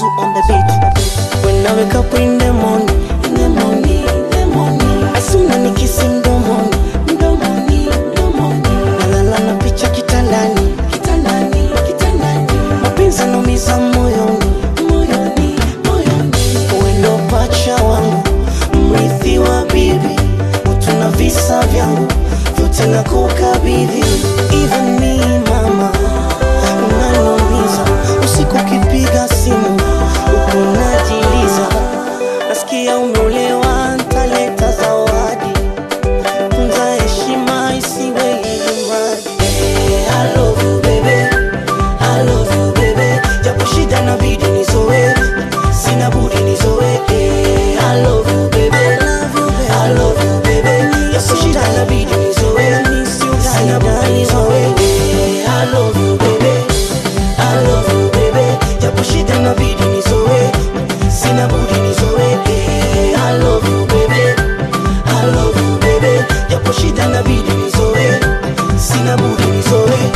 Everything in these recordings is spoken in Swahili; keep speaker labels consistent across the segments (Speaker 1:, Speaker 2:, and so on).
Speaker 1: Zuzu on the beat. When I wake up in the morning, in the morning, in the morning. Asuna nikisi mdomoni, mdomoni, mdomoni. Nalala na picha kitandani, kitandani, kitandani. Mapenzi yanaumiza moyoni, moyoni, moyoni. Wewe ndo pacha wangu, mrithi wa bibi. Utu na visa vyangu, vyote nakukabidhi. Even me mama, unaniumiza. Usiku ukipiga simu, uko unajiliza. Nasikia umeolewa, ntaleta zawadi. Tunza heshima isiwe ili mradi. Eh, I love you baby, I love you baby. Japo shida inabidi nizoe, sina budi nizoe. Eh, I love you baby, I love you baby. Japo shida inabidi nizoe, sina budi nizoe. Eh, I love you baby, I love you baby. Japo shida inabidi nizoe, sina budi nizoe. Eh, I love you baby, I love you baby. Japo shida inabidi nizoe, sina budi nizoe.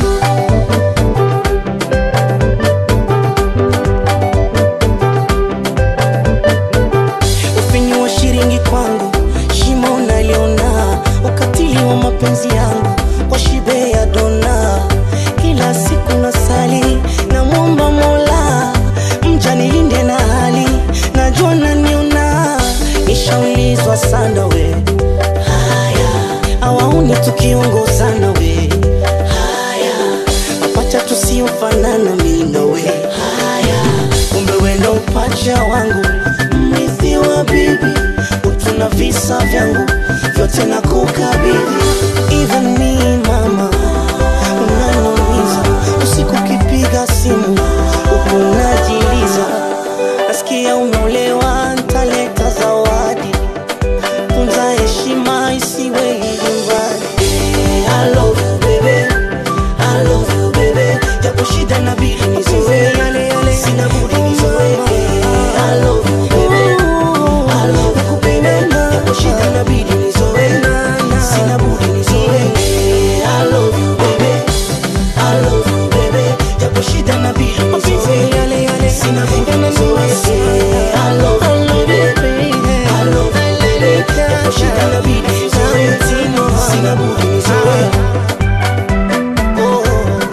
Speaker 1: ufinyu wa shilingi kwangu, shimo naliona, ukatili wa mapenzi yangu kwa shibe ya dona. Kila siku nasali na mwomba Mola, mja nilinde na hali, najua naniona, nishaulizwa sana we haya, awauni tukiongozana we haya, mapacha tusiofanana mimi na we haya, kumbe we ndo pacha wangu, mrithi wa bibi, utu na visa vyangu vyote na kukabidhi. Even me mama, unaniumiza usiku ukipiga simu, uko unajiliza. Nasikia umeolewa, ntaleta zawadi. Tunza heshima isiwe ili mradi. Eh, I love you baby, I love you baby. Japo shida inabidi nizoe, sina budi nizoe. Eh, I love you baby, I love you baby. Japo shida inabidi nizoe, sina budi nizoe. Eh, I love you baby, I love you baby. Japo shida inabidi nizoe, sina budi nizoe. Eh, I love you baby, I love you baby. Japo shida inabidi nizoe, sina budi nizoe. Oh.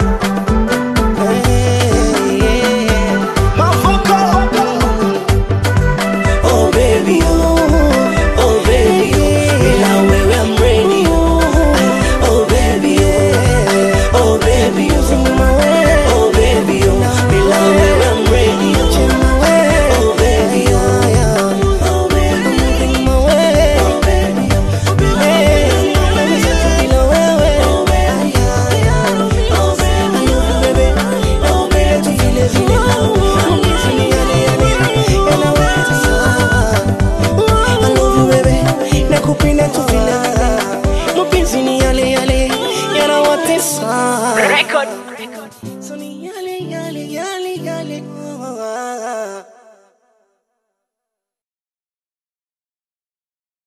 Speaker 1: Oh baby, oh, oh baby, oh, bila wewe I'm ready, oh, oh baby, oh, oh baby, oh, oh baby, oh, bila wewe I'm ready, oh, oh baby, oh, oh baby, oh baby, nakupenda tu vile vile, mapenzi ni yale yale yanawatesa.
Speaker 2: Record.